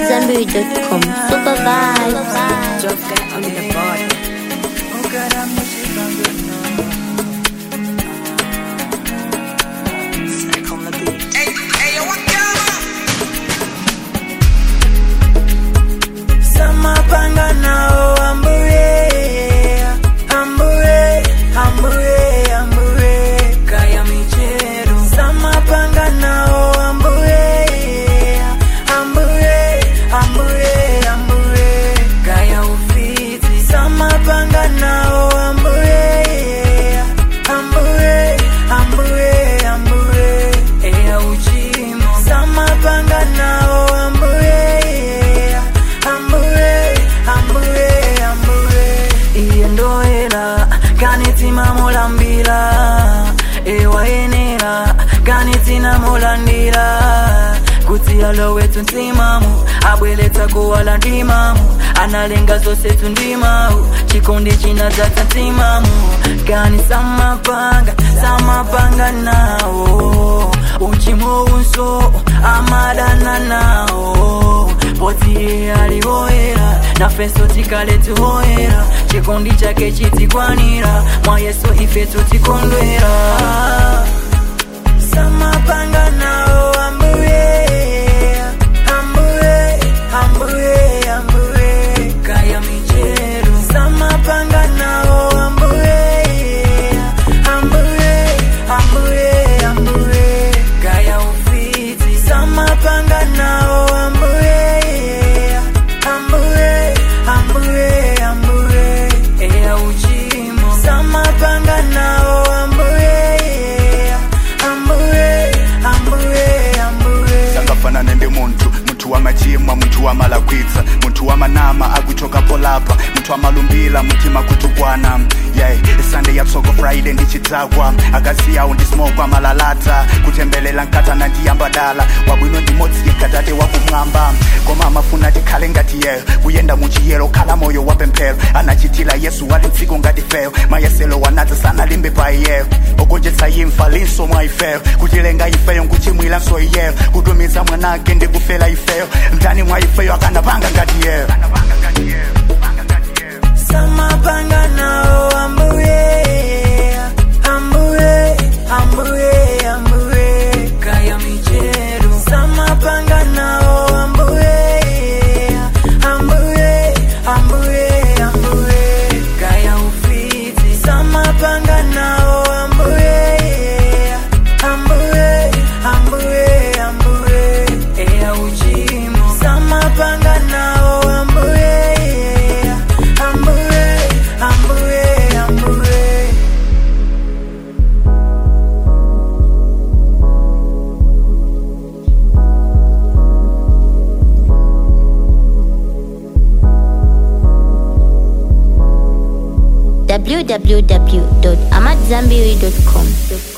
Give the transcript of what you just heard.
AmadZanbury.com. Super vibes. Just get on the board. Stick on the beat. Samapanga nao ambuye ambuye ambuye ambuye kaya michero Samapanga nao ambuye ambuye ambuye ambuye kaya ufiti Samapanga nao ambuye ambuye ambuye ambuye eya uchimo Samapanga nao ambuye ambuye ambuye ambuye iye ndoera kanitima mulambira ewayenera kanitina mulandira kuti alo wetu ntimamu abweletsa kuwala ndimamu analenga zose tundimawu chikondi chinadzata ntimamu kani samapanga samapanga nawo uchimo unso amadana nawo poti iye aliwoera nafeso tikale tuhoera chikondi chake chitikwanira mwa yesu ife tutikondwera samapanga nawo ambuye ambuye ambuye ambuye kaya michero samapanga nawo ambuye ambuye ambuye ambuye kaya ufiti samapanga nawo ambuye ambuye ambuye ambuye eya uchimo samapanga nawo ambuye ambuye ambuye ambuye sangafanane ndi munthu munthu wamachimwa munthu wamalakwitsa munthu wamanama akuchokapo lapha munthu amalumbira mutima kutukwana yeah sunday yatsoko friday ndichidzakwa akasiyawo ndisimoko amalalata kutembelela nkatana ndiyambadala wabwino ndimodzi yekhatate wakumwamba koma amafuna tikhale ngati yeyo kuyenda muchiyero khala moyo wapemphero anachitira yesu wali mdziko ngati feyo mayeselo wanadza sanalimbe pa iyeyo ogonjetsa imfa linso mwa ifeyo kutilenga ifeyo nkuchimwiranso iyeyo kutumiza mwanake ndikufera ifeyo mtani mwa ifeyo akanapanga ngati yeyo samapanga nawo ambuye ambuye ambuye ambuye kaya michero samapanga nawo ambuye ambuye ambuye ambuye kaya ufiti samapanga nawo ambuye ambuye ambuye ambuye eya uchimo samapanga nawo ambuye ambuye ambuye ambuye www.amadzanbury.com.